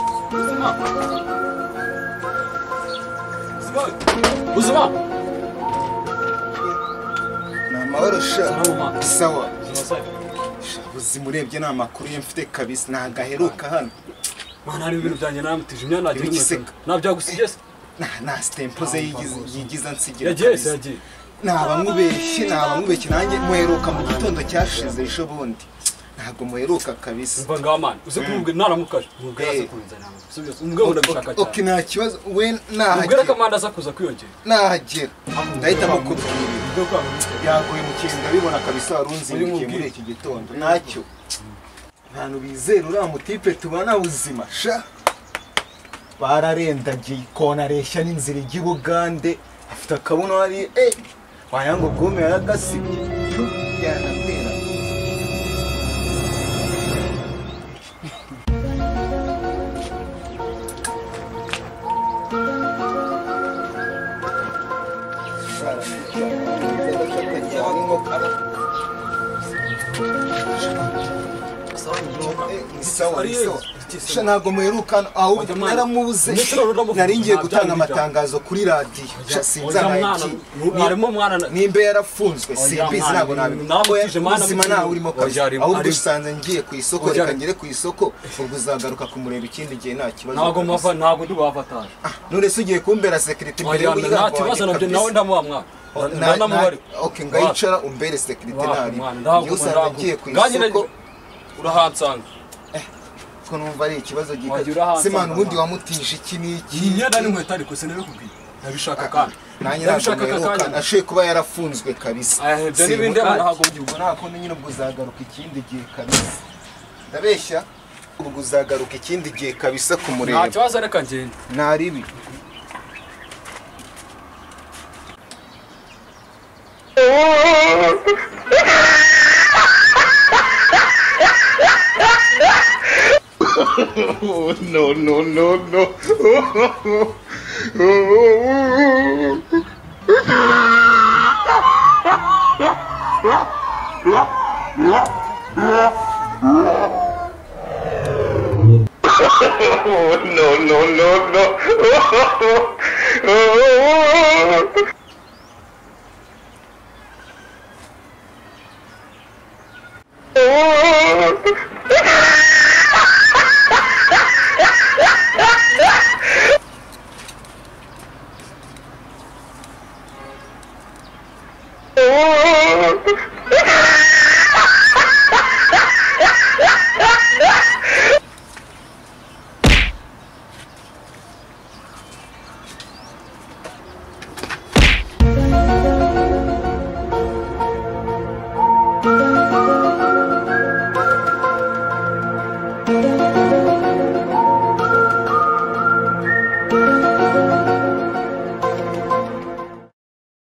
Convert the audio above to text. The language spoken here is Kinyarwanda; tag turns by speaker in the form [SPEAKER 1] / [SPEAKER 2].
[SPEAKER 1] 島buzima
[SPEAKER 2] ni amahoro sha
[SPEAKER 1] urabona
[SPEAKER 2] sawa
[SPEAKER 1] buzima
[SPEAKER 2] Sha, buzima urebye ni amakuru yo mfite kabisa ntabwo aheruka hano
[SPEAKER 1] mana hari ibintu byanjye namutije imyanya nagiye
[SPEAKER 2] Ntibigiseka.
[SPEAKER 1] nabyagusigiye se
[SPEAKER 2] Nta- nta sitempo ze yigiz- yigiza nsigira
[SPEAKER 1] yagiye se
[SPEAKER 2] kabisa
[SPEAKER 1] yagiye
[SPEAKER 2] ntabamubeshye ntabamubeshye nanjye muheruka mu gitondo cyashize ejo bundi ntabwo muheruka kabisa
[SPEAKER 1] umva ngaho mani uze kumubwe naramukaje umubwira aze
[SPEAKER 2] Eh.
[SPEAKER 1] kuza nawe subiza umubwira ngo ndabishaka
[SPEAKER 2] ok
[SPEAKER 1] cyane
[SPEAKER 2] nta kibazo we
[SPEAKER 1] umubwira ko
[SPEAKER 2] nahagera
[SPEAKER 1] amanda aza kuza kwiyongera
[SPEAKER 2] nahagera ndahita mukubwira
[SPEAKER 1] ubwo kwa mubwira
[SPEAKER 2] yaguye mu kintu ndabibona kabisa wari unzindukiye muri iki gitondo ntacyo ntantu bizera uriya mutipe tubana buzima sha bararendagiye ikona areshya n'inzira ijya i bugande afite akabuno hariya eh waya ngo gome yaragasibye Pfu, yanabwira ntabwo muherukana ahubwo naramubuze nari ngiye gutanga amatangazo kuri radiyo Sha, sinzanaye iki.
[SPEAKER 1] mwarimo mwana na-
[SPEAKER 2] nimba yarafunzwe simbizi ntabwo nabimubuzima ntawe urimo kabisa ahubwo usanze ngiye ku isoko reka ngere ku isoko ubwo uzagaruka kumureba ikindi gihe nta kibazo
[SPEAKER 1] ntabwo mpava ntabwo ndi bafataje
[SPEAKER 2] nonese ugiye kumbera sekirite imbere
[SPEAKER 1] wajyana nta kibazo nabyo nawe ndamuha mwana ndanamubarira
[SPEAKER 2] ok ngayicara umbere sekiriteri iyo usanga ngiye ku isoko
[SPEAKER 1] urahansanga
[SPEAKER 2] ko numva ari ikibazo
[SPEAKER 1] Wagira
[SPEAKER 2] gikaze
[SPEAKER 1] urahansanga.
[SPEAKER 2] simana ubundi wamutije iki n'iki
[SPEAKER 1] iyi myenda n'inkweto ariko sinabikubwiye ndabishaka kandi
[SPEAKER 2] nanjye ntabwo muherukana ashoboye kuba yarafunzwe kabisa
[SPEAKER 1] Eh, ibyo n'ibindi
[SPEAKER 2] Simbuka.
[SPEAKER 1] ntabwo ubyumva.
[SPEAKER 2] ubwo ntabwo nyine ubwo uzagaruka ikindi gihe kabisa ndabeshya ubwo uzagaruka ikindi gihe kabisa
[SPEAKER 1] nta
[SPEAKER 2] kumureba
[SPEAKER 1] kibazo reka ngenda
[SPEAKER 2] nta ribi
[SPEAKER 3] Oh, no, no, no, no. Oh, oh, oh, oh. Oh, no, no, no, no. Oh, oh, oh, oh. Oh, oh, oh. Oh!